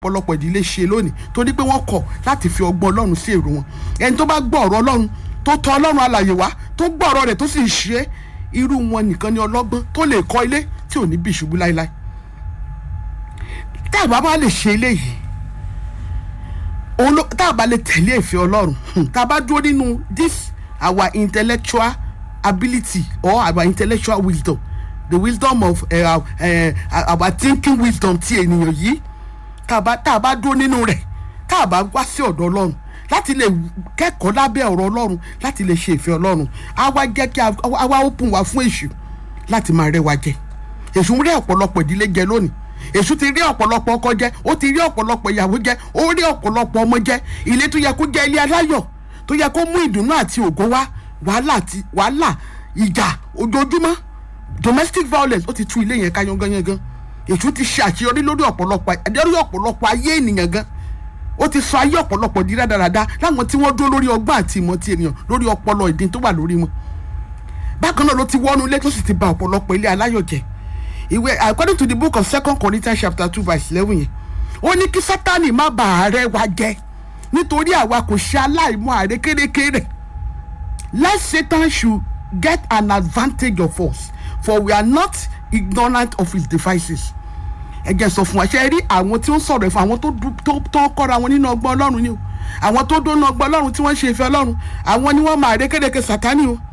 ọ̀pọ̀lọpọ̀ ìdílé ṣe lónìí torí pé wọ́n kọ̀ láti fi ọgbọ́n ọlọ́run sí èrò wọn ẹni tó bá gbọ́ ọ̀rọ̀ ọlọ́run tó tọ̀ ọlọ́run alàyè wá tó gbọ́ ọ̀rọ̀ rẹ̀ tó sì ṣe é irú wọn nìkan ni ọlọ́gbọ́n tó lè kọ́ ilé tí ò ní bí ìṣubú láéláé tá a bá bá lè ṣe eléyìí òun ló tá a bá lè tẹ̀lé ìfẹ́ ọlọ́run hmm, tá a bá dúró nínú this our intellectual ability or our intellectual wisdom the wisdom of uh, uh, our thinking wisdom ti ènìyàn yìí tá a bá tá a bá dúró nínú rẹ̀ tá a bá wá sí ọ̀dọ̀ ọlọ́run láti lè kẹ́kọ̀ọ́ lábẹ́ ọ̀rọ̀ ọlọ́run láti lè ṣe ìfẹ́ ọlọ́run á wá jẹ́ kí a wá open wa fún èṣù láti máa rẹ́ wa jẹ èṣù ń rẹ́ ọ̀pọ̀lọpọ̀ ìdílé jẹ lónìí èṣù ti rí ọ̀pọ̀lọpọ̀ ọkọ jẹ ó ti rí ọ̀pọ̀lọpọ̀ ìyàwó jẹ ó rí ọ̀pọ̀lọpọ̀ ọmọ jẹ ilé tó yẹ kó jẹ ilé aláyọ̀ tó yẹ kó mú ìdùnnú àti ògo wá wàhálà àti wàhálà ìjà ojoojúmọ́ domestic violence ó ti tú ilé yẹn ká yanganyangan èṣù ti ṣe àṣeyọrí lórí ọ̀pọ̀lọpọ̀ lórí ọ̀pọ̀lọpọ̀ ayé ènìyàn gan ó ti sọ ayé ọ̀pọ̀lọpọ̀ di rádaràda láwọn tí wọ́n dúró lórí ọgbọ́n àti ìmọ̀ ti ènìyàn lórí ọpọlọ ìdín tó wà lórí wọn bákan náà ló ti wọ́nú ilé tó sì ti ba ọ̀pọ̀lọpọ̀ ilé aláyọ̀ jẹ́ ìwé according to the book of second corinthians chapter two verse eleven yẹn ó ní kí sátani má bà ààrẹ wa jẹ́ nítorí àwa kò ṣe aláìmọ̀ ààrẹ kérékéré lest satan should get an advantage of us for we are not ignorant of his devices ẹ jẹ́ sọ fún wa ṣe rí àwọn tí ó ń sọ̀rọ̀ ẹ̀fọ́ àwọn tó tó kọ́ra wọn nínú ọgbọ́n ọlọ́run ni o àwọn tó dóná ọgbọ́n ọlọ́run tí wọ́n ń ṣe ìfẹ́ ọlọ́run àwọn ni wọ́n máa rékérekè sátani o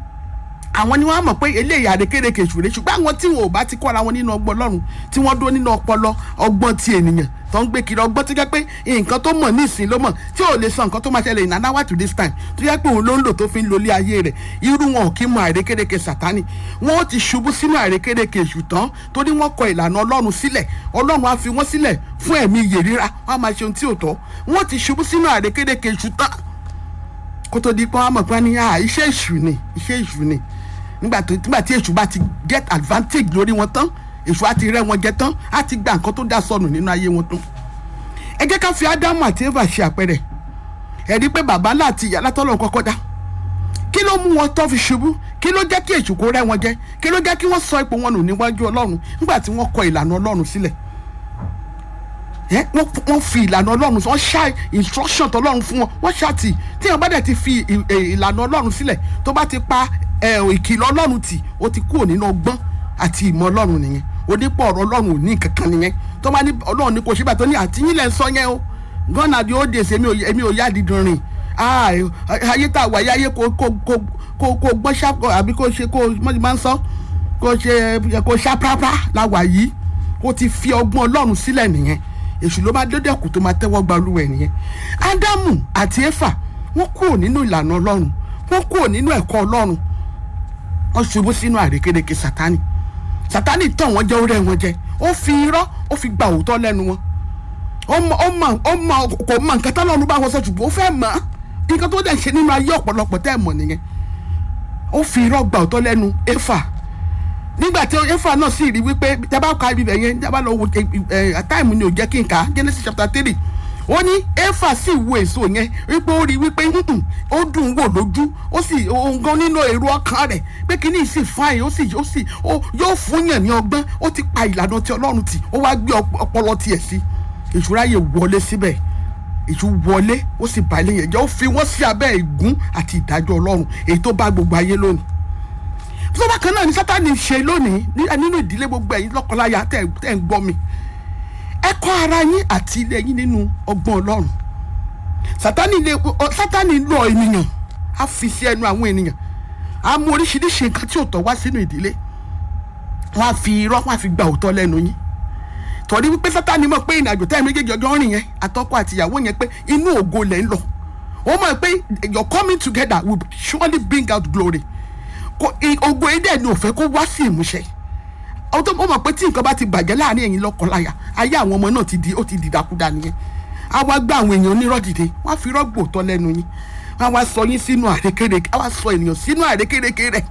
àwọn ni wọ́n á mọ̀ pé eléyìí àrékérekè ìṣúré ṣùgbọ́n àwọn tí wọn ò bá ti kọ́ra wọn nínú ọgbọ́n ọlọ́run tí wọ́n dó nínú ọpọlọ ọgbọ́n ti ènìyàn tó ń gbé kiri ọgbọ́n tó jẹ́ pé nǹkan tó mọ̀ ní ìsìn ló mọ̀ tí ò lè sọ nǹkan tó máa ṣẹlẹ̀ in an hour to this time tó jẹ́ pé òun ló ń lò tó fi ń lólé ayé rẹ̀ irú wọn ò kí mọ àrékérekè sátani wọn ó ti ṣubú sínú àrékérekè èṣù tán torí wọn kọ ìlànà ọlọ́run sílẹ̀ ọlọ́run á fi wọ́n sílẹ̀ fún ẹ̀mí iyè ríra wọn á máa ṣe ohun tí ò tọ́ wọn ti ṣubú sínú àrékérekè èṣù tán kó tó di pé wọn á mọ̀ pé ní iṣẹ́ èṣù ni iṣẹ́ èṣù ni nígbà tí èṣù bá ti get advantage lórí wọn tán èṣù á ti rẹ́ wọn jẹ tán á ti gba nǹkan tó dá sọnù nínú ayé wọn tán ẹ jẹ́ ká fi ádámù àti eva ṣe àpẹẹrẹ ẹ rí i pé bàbá láti ìyá látọ́lọ́ kọ́kọ́ dá kí ló mú wọn tó fi ṣubú kí ló jẹ́ kí èṣù kó rẹ́ wọn jẹ kí ló jẹ́ kí wọ́n sọ ipò wọn nù níwájú ọlọ́run nígbà tí wọ́n kọ ìlànà ọlọ́run sílẹ̀ wọ́n fi ìlànà ọlọ́run wọ́n ṣá instruction tọlọ́run fún wọn wọ́n ṣàtì tí wọ́n bá dẹ̀ ti fi ìlànà ọlọ́run sílẹ̀ tó bá ti pa ìkìlọ̀ ọlọ́run tì ó ti kúrò nínú ọgbọ́n àti ìmọ̀ ọlọ́run nìyẹn onípọ̀ ọ̀rọ̀ ọlọ́run ò ní kankan nìyẹn tó bá ní ọlọ́run ní kò ṣe bàtọ́ ní àtìyìn lẹ́ ń sọ yẹn o gọ́nà di ó dèsè èmi ò yá dídùn rìn ayé tá a wà yáyé kò kò kò kò kò gbọ́n ṣá àbí kò ṣe kò mọ́tì máa ń sọ kò ṣe kò ṣá prápá la wà yìí kò ti fi ọgbọ́n ọlọ́run sílẹ̀ nìyẹn èṣù ló máa dédé kù tó máa tẹ́wọ́ gba olúwẹ̀ nìyẹn ádámù àti éfà wọ́n kúrò nínú ìlànà ọlọ́run wọ́n kúrò nínú ẹ̀kọ́ ọlọ́run wọ́n ṣubú sínú àrékérekè sátánì sátánì tàn wọ́n jẹ́ orí wọn jẹ ó fi irọ́ ó fi gba òótọ́ lẹ́nu wọn ó mọ ó mọ ó mọ kò mọ nǹkan tọ́lọ́run bá wọn sọ ṣùgbọ́n ó fẹ́ mọ̀ nǹkan tó dẹ̀ ṣe nínú ayé ọ̀pọ̀lọpọ̀ tẹ́ ẹ̀ mọ̀ nìyẹn ó fi irọ́ gba òótọ́ lẹ́nu éfà nígbà tí éfà náà sì rí wípé jábá ka ibi bẹ̀ yẹn jábá lọ wo táìmù ni ò jẹ́ kí n kà á Genesis chapter three ó ní éfà sì wo èso yẹn wípé ó rí wípé ó dùn wò lójú ó sì gan nínú èrò ọkàn rẹ̀ pé kíní sì fáìn ó sì ó sì yóò fún yàn ní ọgbọ́n ó ti pa ìlànà ti ọlọ́run tì ó wá gbé ọpọlọ tiẹ̀ sí ìṣúra yẹ wọlé síbẹ̀ ìṣú wọlé ó sì bá ilé yẹn jẹ́ ó fi wọ́n sí abẹ́ ìgún àti ìdájọ́ ọlọ́run èyí tó bá gbogbo ayé lónìí tó bá kan náà ní sátani ṣe lónìí nínú ìdílé gbogbo ẹ̀yin lọ́kọláya tẹ̀ ń gbọ́ mi ẹ kọ́ ara yín àti ilé yín nínú ọgbọ́n ọlọ́run sátani lè sátani lọ ènìyàn á fi sí ẹnu àwọn ènìyàn á mú oríṣiríṣi nǹkan tí ò tọ́ wá sínú ìdílé wọ́n á fi irọ́ wọ́n á fi gba òótọ́ lẹ́nu yín torí wípé sátani mọ̀ pé ìrìnàjò táyà méjèèjì ọjọ́ rìn yẹn àtọkọ àtìyàwó yẹn pé inú ògo lẹ̀ ń lọ ó mọ̀ pé your coming together will surely bring out glory ògo yìí dẹ̀ ni ò fẹ́ kó wá sí ìmúṣẹ ó mọ̀ pé tí nǹkan bá ti bàjẹ́ láàrin ẹ̀yin lọ́kọláya ayé àwọn ọmọ náà ti di ó ti dìdàkudà nìyẹn á wá gbá àwọn èèyàn onírọ́ dìde wọ́n á fi rọ́gbò tọ́ lẹ́nu yín wọ́n á wá sọ yín sínú àrékérekè á wá sọ ènìyàn sínú àrékérekè rẹ̀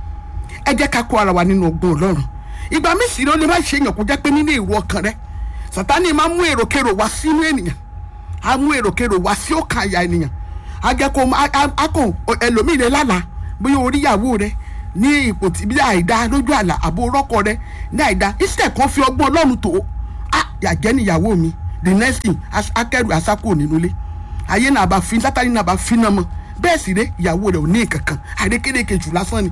ẹ jẹ́ ká kó ara wa nínú ọgbọ́n ọlọ́run ìgbà míì sì ló lè má ṣe èèyàn kó jẹ́ pé nínú èrò ọkàn rẹ sàtánì máa mú èròkèrò wá sínú ènìyàn á mú èròkèrò wá sí ọkàn àyà ènìyàn á jẹ́ kó á kàn ẹlòmíì rẹ lálàá bóyá oríyàwó rẹ ní ipò tí bí àìdá lójú àlà àbò rọ́kọ rẹ ní àìdá instead kan fi ọgbọ́n ọlọ́run tó a yàjẹ́ níyàwó mi the next thing as- akẹ́rù asákò nínú ilé ayé náà bá fi sátani náà bá fi náà mọ́ bẹ́ẹ̀ sì ré ìyàwó rẹ̀ ò ní kankan àrékérekè jù lásán ni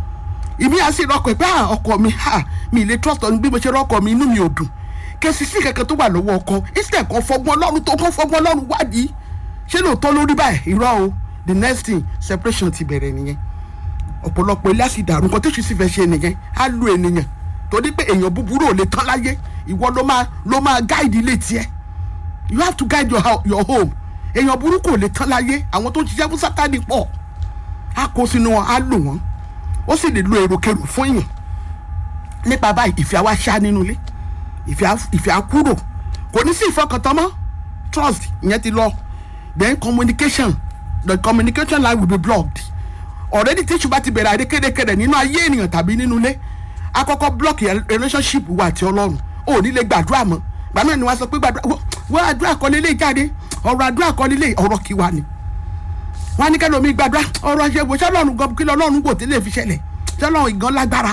ìmí àti ìrọkọ̀ pé ah ọkọ mi ha mi lè trust ọ bí mo ṣe rọkọ mi inú mi ò dùn kẹsì sí kankan tó wà lọ́wọ́ ọkọ instead kan fọgbọ́n ọlọ́run tó kàn fọgbọ́n ọlọ́run wádìí ṣé lóòótọ́ lórí báyìí irọ́ o the next thing separation ti bẹ̀rẹ̀ nìyẹn ọ̀pọ̀lọpọ̀ ilé àti ìdàrú nǹkan tẹ́sí sì fẹ́ ṣe nìyẹn á lu ènìyàn torí pé èèyàn búburú ò lè tán láyé ìwọ ló máa ló máa guide ilé tiẹ̀ you have to guide your, hou- your home èèyàn burúkú ò lè tán láyé àwọn tó ń ṣiṣẹ́ fún sátani pọ̀ á kó sínú wọn á lò wọ́n ó sì lè lo èròkèrò fún èèyàn nípa báyìí ìfẹ́ wa ṣá nínú ilé ìfẹ́ á- ìfẹ́ á kúrò kò ní sí ìfọkàntán mọ́ trust ìyẹn ti lọ then communication the communication line will be blocked already tí ìṣùgbọ́n ti bẹ̀rẹ̀ àrékérekèrè nínú ayé ènìyàn tàbí nínú ilé akọ́kọ́ block your relationship wa àti ọlọ́run ò ní lè gbàdúrà mọ́ gbàmí ẹni wá sọ pé gbàdúrà wọ́n- wọ́n àdúrà kọ́ lélẹ̀ jáde ọ̀rọ̀ àdúrà kọ́ lélẹ̀ ọ̀rọ̀ kí wa ni wọ́n á ní kẹ́lẹ́ omi gbàdúrà ọ̀rọ̀ ṣe wò ṣọlọ́run gan kí lọ́lọ́run wò tẹ́lẹ̀ fi ṣẹlẹ̀ ṣọlọ́run ìgan lágbára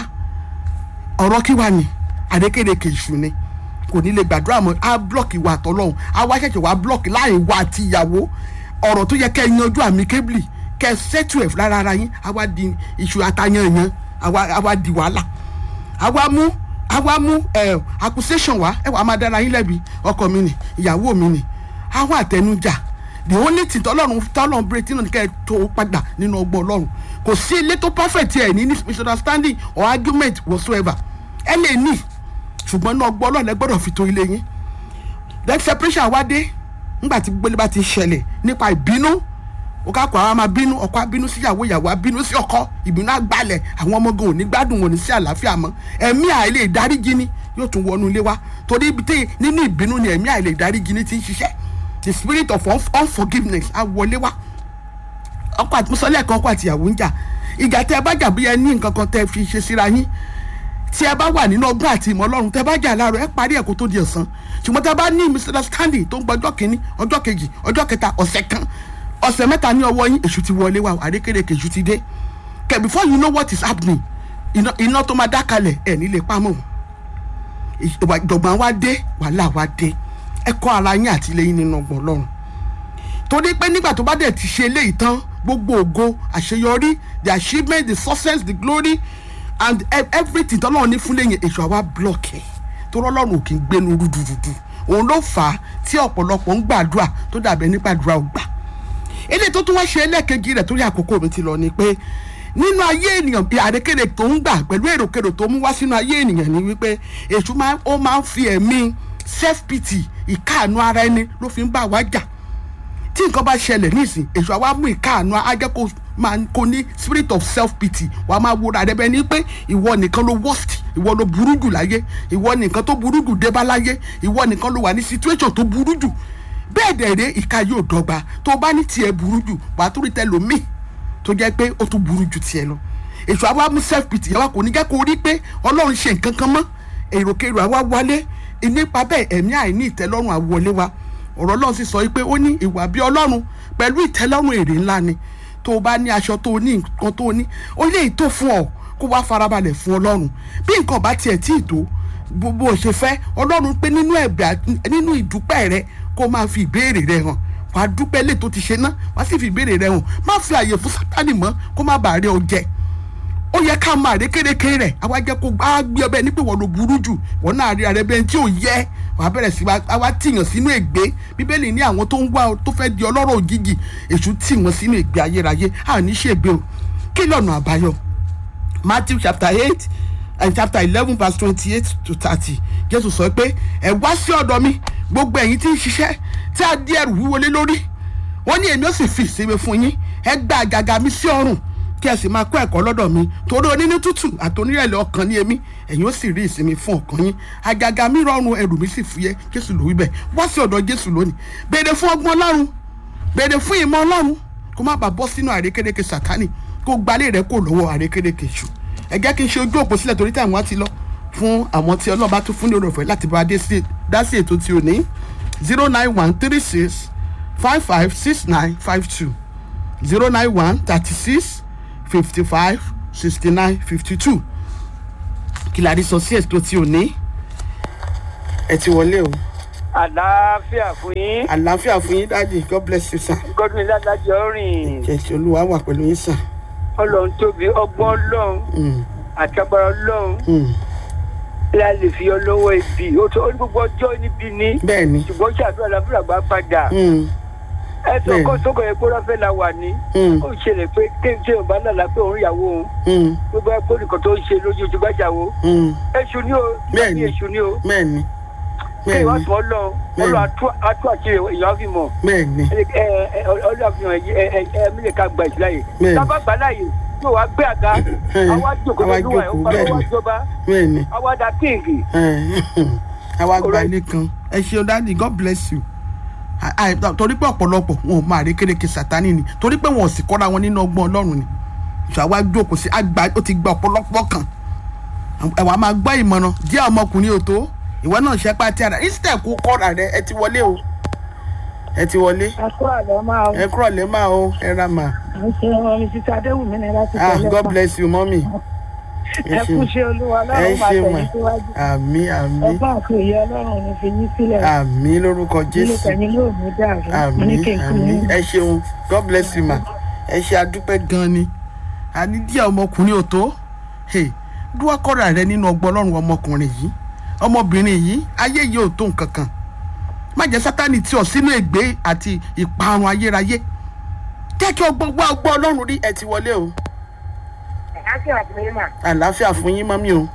ọ̀rọ̀ kí wa ni àrékérekè ìṣù ni kò ní lè gbàdúrà mọ́ á blọ́ọ̀kì wa àtọ́lọ́hún á wá ṣẹ̀ṣẹ̀ wá blọ́ọ̀kì láàrin wa àti ìyàwó ọ̀rọ̀ tó yẹ kẹ́ ẹ yanjú àmì kébìlì kẹ́ ẹ sẹ́tù ẹ̀ lára ara yín á wá di iṣu atayanyan á wá á wá di wàhálà á wá mú á wá mú ẹ accusation wá ẹ wà máa dára yín lẹ́bi ọkọ mi ni ìyàwó mi ni á wá àtẹnujà the only thing tọ́lọ́run tọ́lọ́run bèrè tí náà kẹ́ ẹ tó padà nínú ọgbọ́n ọlọ́run kò sí ilé tó perfect ẹ̀ ní misunderstanding or argument whatsoever ẹ lè ní ṣùgbọ́n náà ọgbọ́n ọlọ́run ẹ gbọ́dọ̀ fi tó ilé yín then separation wá dé nígbà tí gbélé bá ti ṣẹlẹ̀ nípa ìbínú ọkọ àpò àwọn máa bínú ọkọ abínú sí ìyàwó ìyàwó abínú sí ọkọ ìbínú àgbàlẹ̀ àwọn ọmọ gan ò ní gbádùn wọn ní sí àlàáfíà mọ́ ẹ̀mí àìlè ìdáríjì ni yóò tún wọnú ilé wa torí ibi tí nínú ìbínú ni ẹ̀mí àìlè ìdáríjì ni ti ń ṣiṣẹ́ the spirit of unf- unforgiveness á wọlé wá ọkọ àti mọ́sálẹ̀ kan ọkọ àti ìyàwó ń jà ìjà tẹ ẹ bá jà bí ẹ ní nǹkan kan tẹ fi ṣe síra yín tí ẹ bá wà nínú ọgbọ́n àti ìmọ̀ ọlọ́run tẹ bá jà láàárọ̀ ẹ parí ẹ̀ kó tó di ọ̀sán ṣùgbọ́n tẹ bá ní misunderstanding tó ń gba ọjọ́ kìíní ọjọ́ kejì ọjọ́ kẹta ọ̀sẹ̀ kan ọ̀sẹ̀ mẹ́ta ní ọwọ́ yín èṣù ti wọlé wa àrékèrèkè èṣù ti dé kẹ before you know what is happening iná iná tó máa dákalẹ̀ ẹ̀ nílé pamọ́ ìwà ìjọ̀gbọ̀n wa dé wàhálà wa dé ẹ kọ́ ara yín àti ilé yín nínú ọgbọ̀n ọlọ́run torí pé nígbà tó bá dẹ̀ ti ṣe eléyìí tán gbogbo ògo àṣeyọrí the achievement the success the glory and e- everything tọ́lọ́run ní fún lẹ́yìn èso àwa block ẹ̀ torí ọlọ́run ò kì í gbénu rúdurùdu òun ló fà á tí ọ̀pọ̀lọpọ̀ ń gbàdúrà tó dàbẹ̀ nípa àdúrà ò gbà eléyìí tó tún wá ṣe ẹlẹ́ẹ̀kejì rẹ̀ torí àkókò mi ti lọ ni pé nínú ayé ènìyàn bí àrékèrè tó ń gbà pẹ̀lú èròkèrò tó mú wá sínú ayé ènìyàn ni wípé èṣù máa ó máa ń fi ẹ̀mí self pity ìkáàánú ara ẹni ló fi ń bá wa jà tí nǹkan bá ṣẹlẹ̀ nísìn èso àwa mú ìkáàánú ajẹ́ kó máa kó ní spirit of self pity wàá máa wo ràdẹ́ bẹ́ẹ̀ ni pé ìwọ nìkan ló worst ìwọ ló burú jù láyé ìwọ nìkan tó burú jù dé bá láyé ìwọ nìkan ló wà ní situation tó burú jù bẹ́ẹ̀ dẹ̀ rẹ́ ìka yóò dọ́gba tó o bá ní tiẹ̀ burú jù wàá tó rí tẹlòmíì tó jẹ́ pé ó tún burú jù tiẹ̀ lọ èso àwa mú self pity yàrá kò ní jẹ́ kó rí pé ọlọ́run ṣe nǹkan kan mọ́ èròkèrò àwa wálé nípa bẹ́ẹ̀ ẹ̀mí àìní ìtẹ́lọ́rùn àwọlé wa ọ̀rọ̀ ọlọ́run sì sọ wípé ó ní ìwà bí ọlọ́run pẹ̀lú ìtẹ́lọ́rùn èrè ńlá ni tó o bá ní aṣọ tó o ní nǹkan tó o ní ó lè tó fún ọ kó wá farabalẹ̀ fún ọlọ́run bí nǹkan bá tiẹ̀ tí ì tó gbogbo ṣe fẹ́ ọlọ́run pé nínú ẹ̀bẹ̀ àti- nínú ìdúpẹ́ rẹ kó máa fi ìbéèrè rẹ hàn wàá dúpẹ́ lè tó ti ṣe ná wàá sì fi ìbéèrè rẹ hàn má fi àyè fún sátánì mọ́ kó má bàa rí ọ jẹ ó yẹ ká máa rí kérékéré rẹ àwa jẹ kó a gbé ọbẹ ní pé wọn ló burú jù wọn náà rí ara ẹbẹ tí ò yẹ wàá bẹ̀rẹ̀ sí wa àwa tìyàn sínú ègbé bíbélì ní àwọn tó ń wá tó fẹ́ di ọlọ́rọ̀ òjijì èṣù tì wọ́n sínú ègbé ayérayé à ní ṣègbè o kí lọ́nà àbáyọ matthew chapter eight and chapter eleven verse twenty-eight to thirty jésù sọ pé ẹ wá sí ọ̀dọ̀ mi gbogbo ẹ̀yin tí ń ṣiṣẹ́ tí a di ẹrù wíwo lé lórí wọ́n ní èmi ó sì fi ìsinmi fún yín ẹ gba àjàgà mi sí ọrùn kí ẹ sì máa kọ́ ẹ̀kọ́ lọ́dọ̀ mi torí onínú tútù àti onírẹ̀lẹ̀ ọkàn ní èmi ẹ̀yin ó sì rí ìsinmi fún ọkàn yín àjàgà mi rọrùn ẹrù mi sì fúyẹ́ jésù ló wí bẹ́ẹ̀ wá sí ọ̀dọ̀ jésù lónìí béèrè fún ọgbọ́n ọlọ́run béèrè fún ìmọ̀ ọlọ́run kó má bàa bọ́ sínú àrékérekè sàtánì kó gbalẹ̀ rẹ kó lọ́wọ́ àrékérekè ṣù ẹ jẹ́ kí n ṣe ojú òpó sílẹ̀ torí táwọn á ti lọ fún àwọn tí ọlọ́ba tún fún ní oore ọ̀fẹ́ láti bá a dé sí dá sí ètò tí ò ní zero nine one three six five five six nine five two zero nine one thirty six fifty five sixty nine fifty two kí la rí sọ sí ètò tí ò ní ẹ ti wọlé o àlàáfíà fún yín àlàáfíà fún yín dáàdì god bless you sir godwin ládàjọ rìn jẹ̀sí olúwa wà pẹ̀lú yín sir. ọlọ́run tóbi ọgbọ́n ọlọ́run Mm, àti agbára ọlọ́run mm. la lè fi ọlọ́wọ́ ibi ó tó ó ní gbogbo ọjọ́ níbi ní bẹ́ẹ̀ ni ṣùgbọ́n ṣàdúrà láfíà gbà padà Mm, ẹ sọ bẹ́ẹ̀ kó ni. sókò yẹn pé rọ́fẹ́ la wà ní mm, ó ṣẹlẹ̀ pé kéńté ò bá lálàá pé òun ìyàwó òun mm, gbogbo ẹ kó nìkan tó ń ṣe lójú ojú gbàjáwo mm. èṣù ni o Bẹ́ẹ̀ ni. èṣù ni o bẹ́ẹ̀ ni kí bẹ́ẹ̀ ìwà ni sọ ọlọ́run Bẹ́ẹ̀ ni. ọlọ́run atú àti èèyàn fi mọ̀ bẹ́ẹ̀ ni ọlọ́run àfihàn ẹ ẹ ẹ mílẹ̀ ká gba ìsìláyè Bẹ́ẹ̀ ni. tábà gbà láàyè yóò wá gbé àga Ẹ̀, àwa jókòó àwa lọ́dún wa jókòó, bẹ́ẹ̀ àwa ni. jọba bẹ́ẹ̀ ni. àwa da kíngì àwa gba Alright. ilé kan ẹ ṣeun dáàdì god bless you À- à- torí pé ọ̀pọ̀lọpọ̀ wọn ò máa rí kéréke sátani ni torí pé wọn ò sì kọ́ra wọn nínú ọgbọ́n ọlọ́run ni ṣọ àwa jókòó sí àgbà ó ti gba ọ̀pọ̀lọpọ̀ kan ẹ̀wà máa gbọ́ ìmọ̀ràn díẹ̀ ọmọkùnrin ò tó ìwọ náà ṣe pàtí ara instead kó kọ́ra rẹ ẹ ti wọlé o ẹ ti wọlé Àkó àlọ́ máa ẹ kúrọ̀ lẹ́ máa o ẹ ra mà ń ṣe wọn mi títí Adéwùmí ni láti ah tẹ̀lé god pa. bless you mọ́mì Ẹ kú ṣe olúwa ẹ ọlọ́run máa ṣe tẹ̀lé mà síwájú. àmì àmì Ọgbọ́n àti òye ọlọ́run ní fi yín sílẹ̀. àmì lórúkọ Ilé jésù tẹ̀yìn ló mú dàrú. Mo ní àmì kí n kú àmì yín. ẹ ṣeun god bless you ma ẹ ṣe adúpẹ́ gan ni àní díẹ̀ ọmọkùnrin ò tó Hey, dúwọ́ kọ́ra rẹ nínú ọgbọ́n ọlọ́run ọmọkùnrin yìí ọmọbìnrin yìí ayé yìí ò tó nǹkan kan má jẹ́ sátani tí ọ sínú ègbé àti ìparun ayérayé jẹ́ kí ọgbọ́n wá ọgbọ́n ọlọ́run rí ẹ ti wọlé o Àlàáfíà fún yín mà. àlàáfíà fún yín mọ́mí o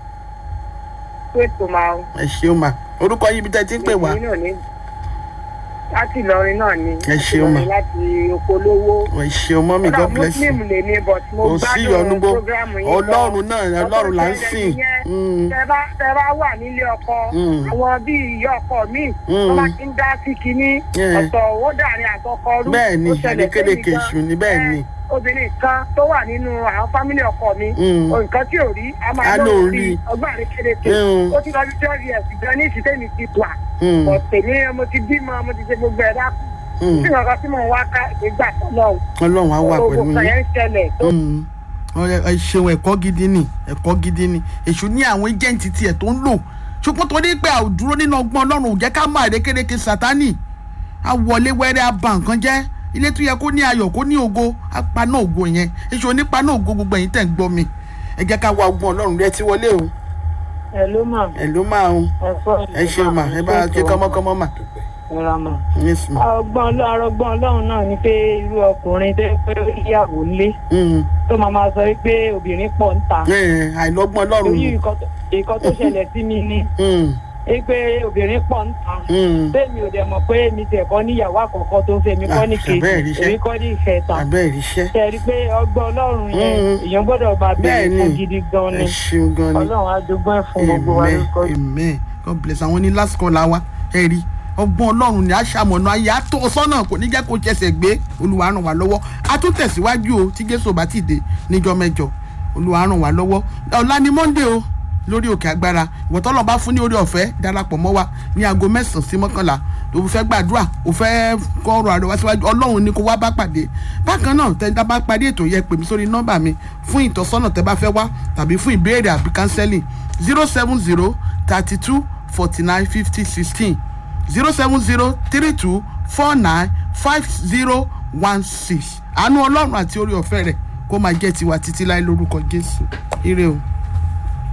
Pé tó máa ń. ẹ ṣeun ma orúkọ yín bí tẹ́ ti ń pè wá náà ní. Láti Ìlọrin náà ni. Ẹ ṣeun mà. Láti Okolówó. ẹ ṣeun mọ́mí god bless you Muslim lè ní but mo kò sí ìyọnu gbádùn gbó program yín. ọlọ́run náà ọlọ́run là ń sìn Mm. tẹ bá tẹ bá wà nílé ọkọ Mm. àwọn bíi ìyá ọkọ mi Mm. wọn bá ti ń dá sí kinní Yeah. ọ̀tọ̀ owó dàrin àtọkọ rú bẹ́ẹ̀ ni ó ṣẹlẹ̀ àdékédéke sẹ́yìn èṣù ni bẹ́ẹ̀ gan. ni Ẹ, obìnrin kan tó wà nínú àwọn fámílì ọkọ mi Mm. nǹkan tí ò rí a A máa lóun lóun rí. rí ọgbọ́n àrékérekè Mm. ó ti lọ sí twelve years gan ní ìsìtẹ́mi ti tùà Mm. ọ̀tẹ̀lé mo ti bímọ mo ti ṣe gbogbo ẹ̀ dákú Mm. tí nǹkan tí mò ń wá ká ìgbà tó lọ ọlọ́run á wà gbogbo pẹ̀lú kan yín yẹn ń ṣẹlẹ̀ tó Mm. Ọ̀rẹ́, ẹ ṣeun ẹ̀kọ́ gidi ni ẹ̀kọ́ gidi ni èṣù ní àwọn ẹjẹǹtì tiẹ̀ tó ń lò ṣùgbọ́n tó ní pé àdúró nínú ọgbọ́n ọlọ́run ò jẹ́ ká máa rékérekè sátánì á wọlé wẹ́rẹ́ á ba nǹkan jẹ́ ilé tó yẹ kó ní ayọ̀ kó ní ògo á paná ògo yẹn èṣù onípaná ògo gbogbo ẹ̀yin tẹ̀ ń gbọ́ mi ẹ jẹ́ ká wá ọgbọ́n ọlọ́run rẹ ti wọlé o ẹ ló mà ẹ ló máa ń ẹ fọ́ ẹ ṣeun mà ẹ bá ké kọ́mọ́kọ́mọ́ mà ẹ ra mà. yes ma ọgbọ́n ọlọ́run ọgbọ́n ọlọ́run náà ni pé irú ọkùnrin tó pé ìyàwó lé Mm. tó máa máa sọ pé obìnrin pọ̀ ń ta Ẹ, àìlọ́gbọ́n ọlọ́run lórí nù. nǹkan tó- nǹkan tó ṣẹlẹ̀ sí mi ni Mm. pé obìnrin pọ̀ ń ta Mm. bẹ́ẹ̀ni ò dẹ̀ mọ̀ pé mi tẹ̀ kọ́ níyàwó àkọ́kọ́ tó fẹ́ mi kọ́ ní Ah, kejì bẹ́ẹ̀ rí iṣẹ́. èmi kọ́ ní ìkẹta abẹ́ ìríṣẹ́ ṣe rí i pé ọgbọ́n ọlọ́run yẹn Mm. èèyàn gbọ́dọ̀ bá bẹ́ẹ̀ bẹ̀rẹ̀ ni fún gidi gan ẹ ni ṣeun gan ni. ọlọ́run á dógún ẹ̀ fún gbogbo wa amen lórúkọ amen god bless àwọn ní last call wa ẹ rí ọgbọ́n ọlọ́run ni a ṣàmọ̀nà ayé àtọ́ sọ́nà kò ní jẹ́ kó ṣẹ̀ṣẹ̀ gbé olúwa ràn wá lọ́wọ́ a tún tẹ̀síwájú o tí jésù bá ti dé níjọ́ mẹ́jọ olúwa ràn wá lọ́wọ́ ọ̀la ni monday o lórí òkè agbára ìwọ̀tọ́lọ́ bá fún ní orí ọ̀fẹ́ darapọ̀ mọ́ wa ní aago mẹ́sàn-án sí mọ́kànlá tó fẹ́ gbàdúrà ó fẹ́ kọ́ ọ̀rọ̀ àrẹwà síwájú ọlọ́run ni kó wá bá pàdé bákan náà tẹ́ tá bá parí ètò yẹ pè mí sórí nọ́mbà mi fún ìtọ́sọ́nà tẹ́ bá fẹ́ wá tàbí fún ìbéèrè àbí kánsẹ́lì zero seven zero thirty two forty nine fifty sixteen zero seven zero three two four nine five zero one six àánú ọlọ́run àti orí ọ̀fẹ́ rẹ̀ kó máa jẹ́ tiwa títí láé lórúkọ jésù ire o.